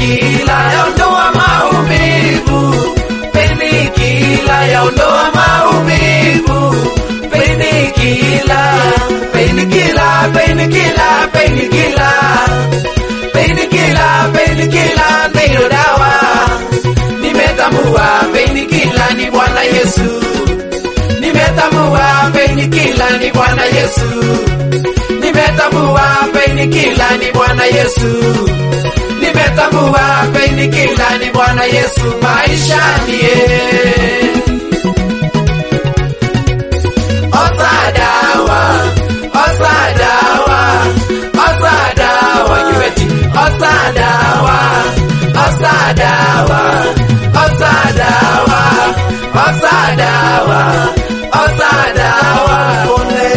Penikila yaondoa maumivu, penikila yaondoa maumivu, penikila, penikila, penikila, penikila, penikila, penikila ndiyo dawa. Nimetambua penikila ni Bwana Yesu, nimetambua penikila ni Bwana Yesu, nimetambua penikila ni Bwana Yesu, nimetambua penikila ni Bwana Yesu maishani ye. Osa dawa, osa dawa, osa dawa, kiweti, osa dawa, osa dawa, osa dawa, osa dawa, osa dawa, pone.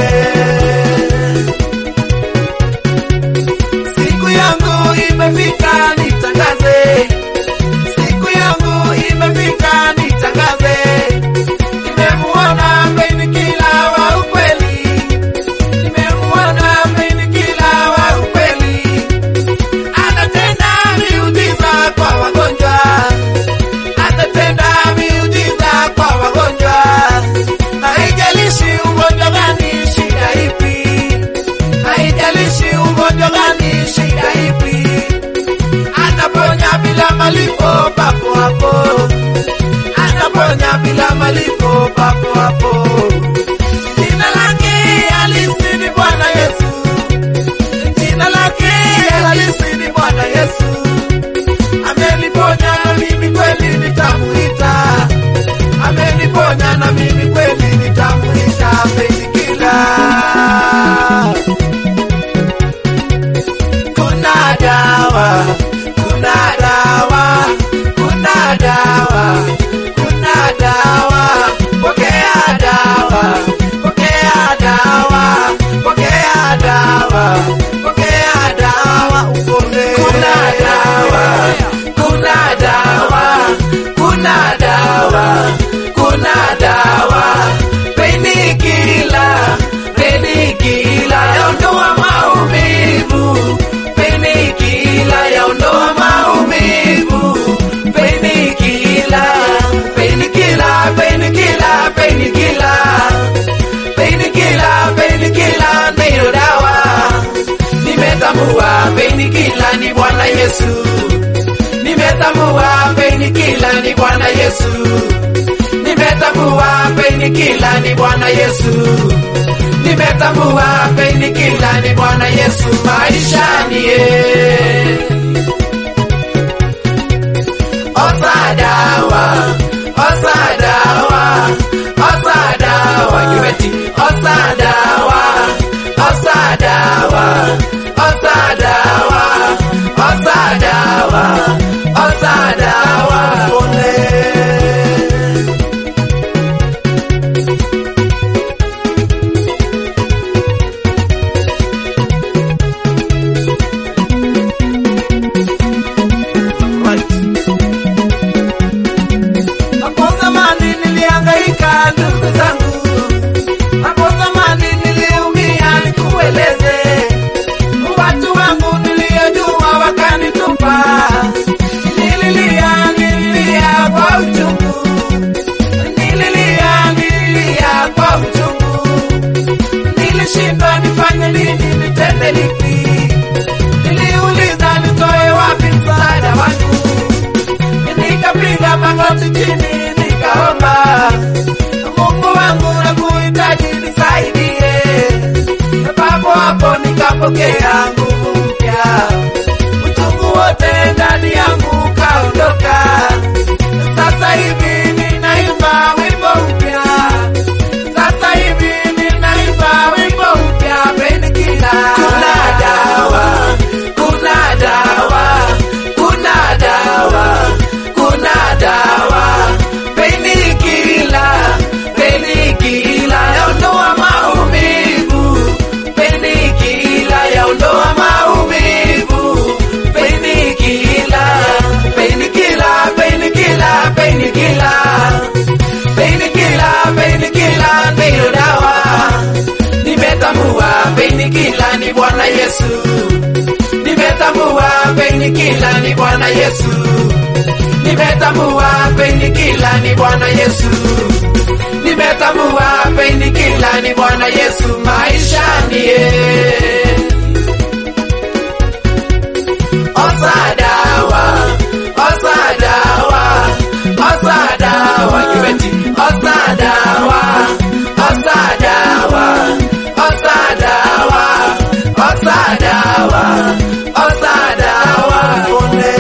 Siku yangu imefika nitangaze, siku yangu imefika nitangaze, nimemuona penikila wa ukweli, nimemuona penikila wa ukweli, anatenda miujiza kwa wagonjwa, anatenda miujiza kwa wagonjwa, haijalishi ugonjwa gani, shida ipi haijalishi ugonjwa gani, shida ipi, anaponya bila malipo papo hapo, anaponya bila malipo papo hapo. Jina lake halisi ni Bwana Yesu, jina lake halisi ni Bwana Yesu. Ameniponya na mimi kweli nitamuita, ameniponya na mimi kweli nitamuita Penikila. kuna dawa, kuna dawa, kuna dawa, kuna dawa, pokea dawa, pokea dawa, pokea dawa, pokea dawa, upone. Kuna dawa, kuna dawa, kuna dawa, kuna dawa, penikila, penikila, yaondoa maumivu, penikila, yaondoa maumivu, penikila, penikila, penikila, penikila, penikila, penikila, ndiyo dawa. Nimetambua penikila ni Bwana Yesu, nimetambua penikila ni Bwana Yesu, nimetambua penikila ni Bwana Yesu, nimetambua penikila ni Bwana Yesu maishani ye. Osa dawa, osa dawa, osa dawa, kiweti, osa dawa, osa dawa, osa dawa, osa dawa, osa dawa, pone. Hapo zamani nilihangaika ndugu zangu, hapo zamani niliumia, nikueleze watu wangu niliyojua wakanitupa, nililia nililia kwa uchungu, nililia nililia kwa uchungu, nilishindwa nifanye nini, nitende lipi, niliuliza nitoe wapi msaada wangu nikapiga magoti chini nikaomba, Mungu wangu nakuhitaji nisaidie. Papo hapo nikapokea nguvu mpya, uchungu wote ndani yangu kaondoka. Sasa hivi ninaimba wimbo mpya, sasa hivi ninaimba wimbo mpya, Penikila. Kuna dawa, kuna dawa, kuna dawa, kuna dawa, Penikila, Penikila yaondoa maumivu, Penikila yaondoa maumivu, Penikila painkiller ni Bwana Yesu. Nimetambua painkiller ni Bwana Yesu. Nimetambua painkiller ni Bwana Yesu maishani. eh. Osadawa, Osadawa, Osadawa, Kibeti, Osadawa, Osadawa, Osadawa, Osadawa, Osadawa, Pone.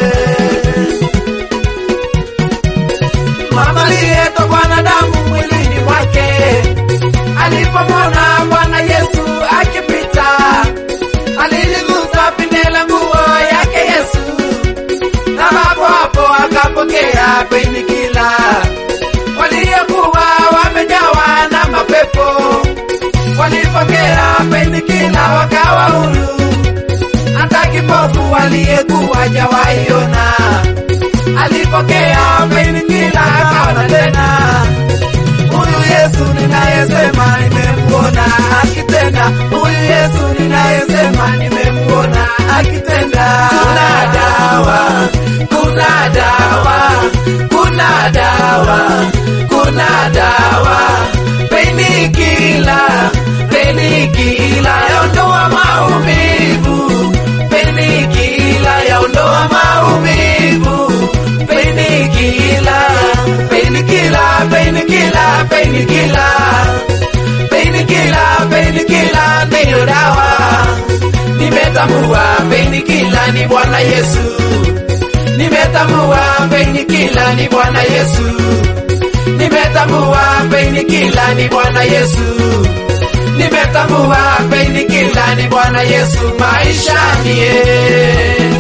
Mama aliyetokwa na damu mwilini mwake alipomwona Bwana Yesu akipita, aliligusa pinde la nguo yake Yesu, na hapo hapo akapokea painkiller. Waliokuwa wamejawa na mapepo walipokea painkiller wakawa huru. Hata kipofu aliyekuwa jawaiona alipokea painkiller akaona tena. Huyu Yesu ninayesema nimemuona akitenda, huyu Yesu ninayesema nimemuona akitenda. Kuna dawa, kuna dawa, kuna dawa, kuna dawa, painkiller, painkiller yaondoa maumivu, painkiller yaondoa maumivu, painkiller, painkiller, painkiller, painkiller, painkiller, painkiller ndiyo dawa. Nimetambua painkiller ni Bwana Yesu. Nimetambua painkiller ni Bwana Yesu. Nimetambua painkiller ni Bwana Yesu. Nimetambua painkiller ni Bwana Yesu maishani. eh.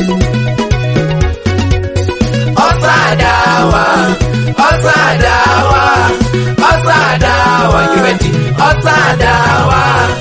Osadawa, Osadawa, Osadawa, Kibeti, Osadawa,